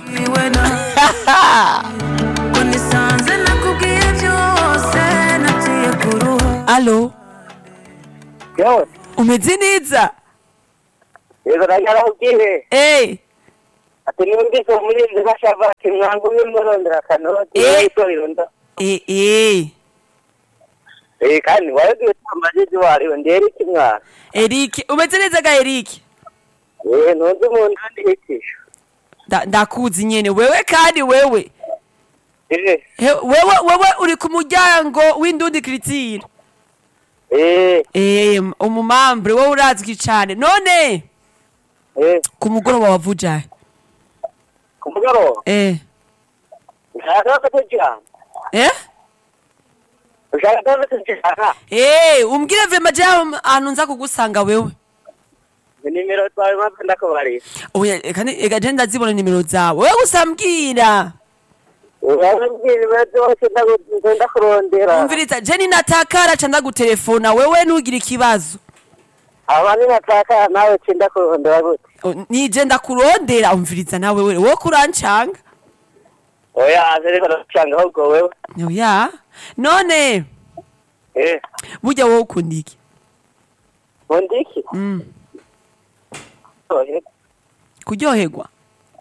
iwe na ngo nisanze nakubwiye byose naciye ku ruhu alo Yo, umeze neza yego nagarabwiye Eh, ati numvise umurinzi bashava ati mwangu w'imurondera kanoti Eh. itorero nda eh, eh. eh kandi wabwiye tambaje wariwe nderi kimwana Eric umeze neza ga Eric eh ntunze umuntu ndihitisha Da- ndakuzi nyene wewe kandi wewe eh He- wewe wewe uri ku muryango w'indundi kiritire eh eh umumambre wowe urazwi cane none eh ku mugoroba wavujahe ku mugoroba eh ushaka ko tujyana eh ushaka ko tujyana eh umbwire vema je ahantu nza kugusanga wewe nimero twawe mpamvu ndakubarira oya kandi ega je ndazibona nimero zawe wewe gusa mbwira urababwira ibibazo byose ndagu- ndakurondera umviriza je ninatakara ca ndagutelefona wewe ntugire ikibazo abandi nataka nawe ci ndakurondera gute O, nije ndakurondera umviriza nawe wewe wowe kurancanga oya ariko ndacanga ahubwo wewe oya none eh burya wowe ukunda iki mundiki mm. oya kuryoherwa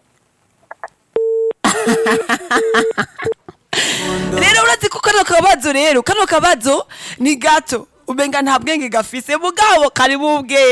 rero urazi ko kano kabazo rero kano kabazo ni gato umenga nta bwenge gafise mugabo kari mu bwenge